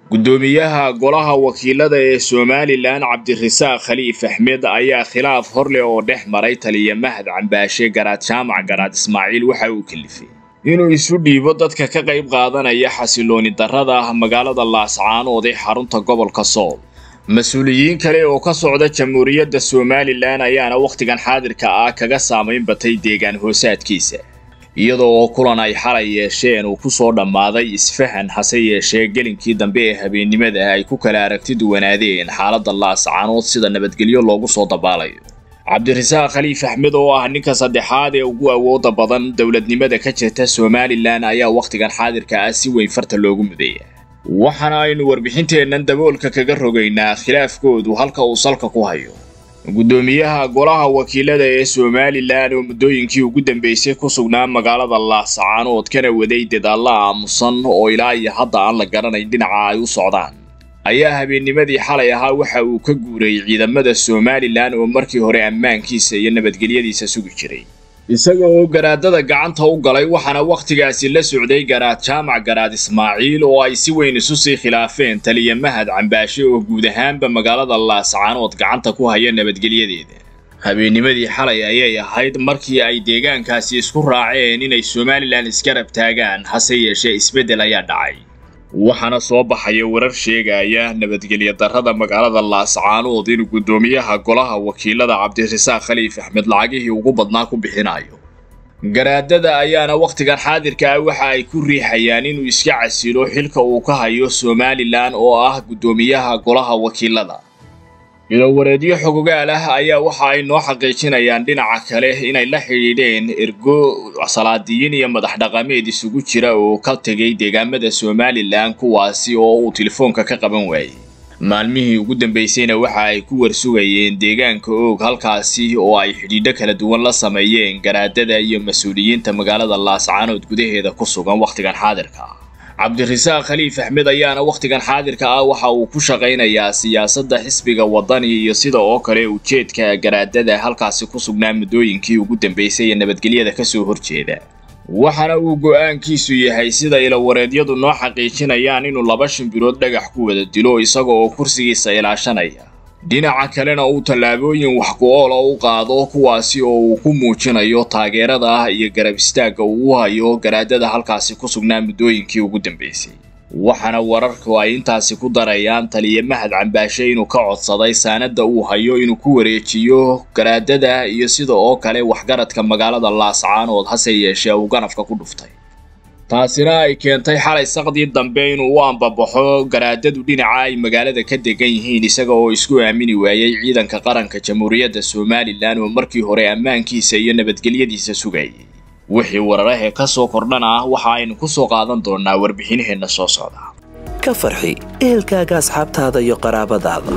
guddoomiyaha golaha wakiilada ee somalilan cabdirasaaq khaliif axmed ayaa khilaaf horleh oo dhex maray taliya mahad cambaashe garaad jaamac garaad ismaaciil waxa uu kalifay inuu isu dhiibo dadka ka qayb qaadanaya xasilooni darrada magaalada laascaanood ee xarunta gobolka sool mas-uuliyiin kale oo ka socda jamhuuriyadda somalilan ayaana wakhtigan xaadirka ah kaga saamayn batay deegaan hoosaadkiisa iyadoo oo kulan ay xalay yeesheen uu ku soo dhammaaday isfahan hase yeeshee gelinkii dambe ee habeennimada ay ku kala aragti duwanaadeen xaaladda laascaanood sida nabadgelyo loogu soo dabaalayo cabdirasaaq khaliif axmed oo ah ninka saddexaad ee ugu awooda badan dowladnimada ka jirta somalilan ayaa wakhtigan xaadirka ah si weyn farta loogu mudaya waxaana aynu warbixinteennan daboolka kaga rogaynaa khilaafkoodu halka uu salka ku hayo guddoomiyaha golaha wakiilada ee somalilan oo muddooyinkii ugu dambeysay ku sugnaa magaalada laascaanood kana waday dadaalla aamusan oo ilaa iyo hadda aan la garanayn dhinaca ay u socdaan ayaa habeennimadii xalay ahaa waxa uu ka guuray ciidamada somalilan oo markii hore ammaankiisa iyo nabadgelyadiisa sugi jiray isaga oo garaadada gacanta u galay waxaana wakhtigaasi la socday garaad jaamac garaad ismaaciil oo ay si weyn isu sii khilaafeen taliya mahad cambaashe oo guud ahaanba magaalada laascaanood gacanta ku haya nabadgelyadeeda habeennimadii xalay ayay ahayd markii ay deegaankaasi isku raaceen inay somalilan isgarab taagaan hase yeeshee isbeddel ayaa dhacay waxaana soo baxaya warar sheegaya nabadgelyo darrada magaalada laascaanood inuu guddoomiyaha golaha wakiilada cabdirasaaq khaliif axmed lacagihii ugu badnaa ku bixinayo garaadada ayaana wakhtigan xaadirka ah waxa ay ku riixayaan inuu iska casilo xilka uu ka hayo somalilan oo ah guddoomiyaha golaha wakiilada ilowareedyo xogogaal ah ayaa waxa ay noo xaqiijinayaan dhinaca kale inay la xidhiidheen ergo salaadiyiin iyo madax dhaqameed isugu jira oo ka tegay deegaamada somalilan kuwaasi oo uu telefoonka ka qaban waayey maalmihii ugu dambeysayna waxa ay ku warsugayeen deegaanka oog halkaasi oo ay xidhiidho kala duwan la sameeyeen garaadada iyo mas-uuliyiinta magaalada laascaanood gudaheeda ku sugan wakhtigan xaadirka ah cabdirasaaq khaliif axmed ayaana wakhtigan xaadirka ah waxa uu ku shaqaynayaa siyaasadda xisbiga waddani iyo sida oo kale ujeedka garaadada halkaasi ku sugnaa muddooyinkii ugu dambeysay ee nabadgelyada ka soo horjeeda waxaana uu go'aankiisu yahay sida ilawareedyadu noo xaqiijinayaan inuu laba shimbirood dhagax ku wada dilo isaga oo kursigiisa ilaashanaya dhinaca kalena uu tallaabooyin wax ku-oola u qaado kuwaasi oo uu ku muujinayo taageerada ah iyo garab istaagga uu u hayo garaadada halkaasi ku sugnaa muddooyinkii ugu dambeysay waxaana wararku ay intaasi ku darayaan taliya mahad cambaashe inuu ka codsaday saanadda uu hayo inuu ku wareejiyo garaadada iyo sida oo kale waxgaradka magaalada laascaanood hase yeeshee uu ganafka ku dhuftay taasina ay keentay xalay saqdii dambe inuu u ambabaxo garaadadu dhinaca ay magaalada ka degan yihiin isaga oo isku aamini waayey ciidanka qaranka jamhuuriyadda somalilan oo markii hore ammaankiisa iyo nabadgelyadiisa sugayay wixii wararahee ka soo kordhana ah waxa aynu ku soo qaadan doonaa warbixinaheenna soo socda ka farxi ehelkaaga asxaabtaada iyo qaraabadaada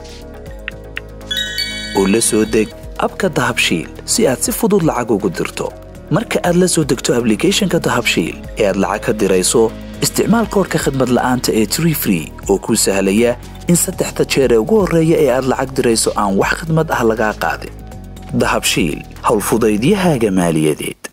oo la soo deg abka dahabshiil si aad si fudud lacag ugu dirto marka aad la soo degto ablicathonka dahabshiil ee aad lacag ka dirayso isticmaal koorka khadmad la'aanta ee tree free oo kuu sahlaya in saddexda jeer ee ugu horreeya ee aad lacag dirayso aan wax khadmad ah lagaa qaadin dahabshiil howlfudaydiyahaaga maaliyadeed